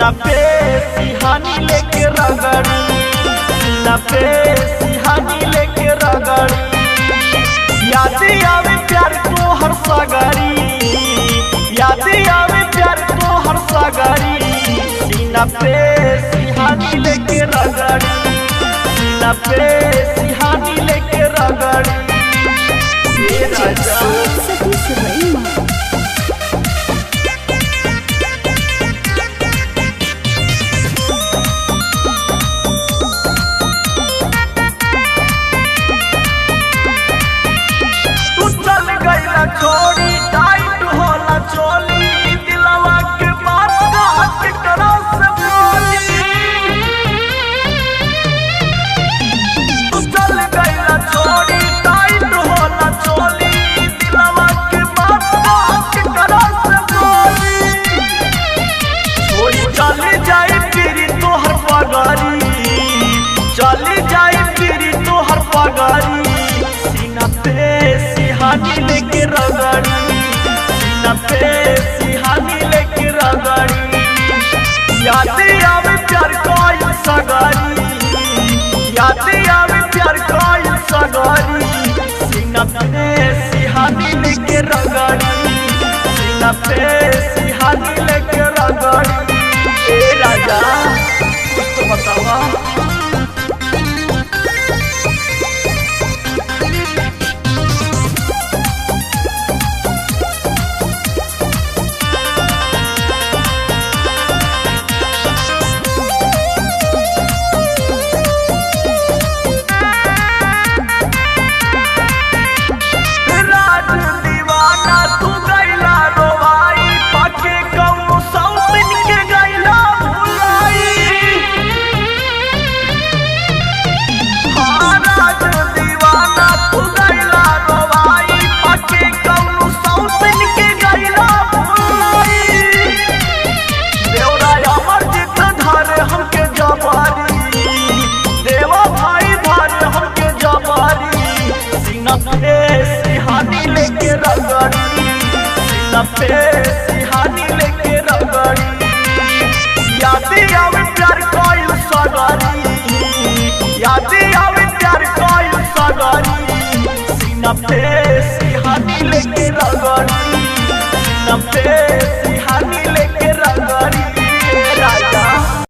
सीना पे सिहानी लेके रगड़ी सीना पे सिहानी लेके रगड़ी याद आवे प्यार को हर सगरी याद आवे प्यार को हर सगरी सीना पे सिहानी लेके रगड़ी सीना पे सिहानी लेके रगड़ी ये राजा सती सुरैमा तू चल गईला छोड़ी टाइट होला चोली दिलवा के बात काट करो से बोली तू चल गईला छोड़ी टाइट होला चोली दिलवा के बात काट करो से बोली छोड़ी चली जाई फिरी तोहर पगारी चली जाई फिरी तोहर पगारी सीना पे सिहानी लेके रगड़ी सीना पे सिहानी लेके रगड़ी याद आवे प्यार कोई सगारी याद आवे प्यार कोई सगारी सीना पे सिहानी लेके रगड़ी सीना पे सिहानी लेके रगड़ी ए राजा कुछ तो बतावा राज दीवाना तू गैला रोवाई पाके कौनो सौतन के गैला भुलाई हाँ, राज दीवाना तू गैला रोवाई पाके कौनो सौतन के गैला भुलाई देवरा अमर जित धारे हमके जबारी देवा भाई धारे हमके जबारी सीना पे सिहानी लेके रगड़ी सीना पे सिहानी लेके रगड़ी याद आवे प्यार कोई सगारी याद आवे प्यार कोई सगारी सीना पे सिहानी लेके रगड़ी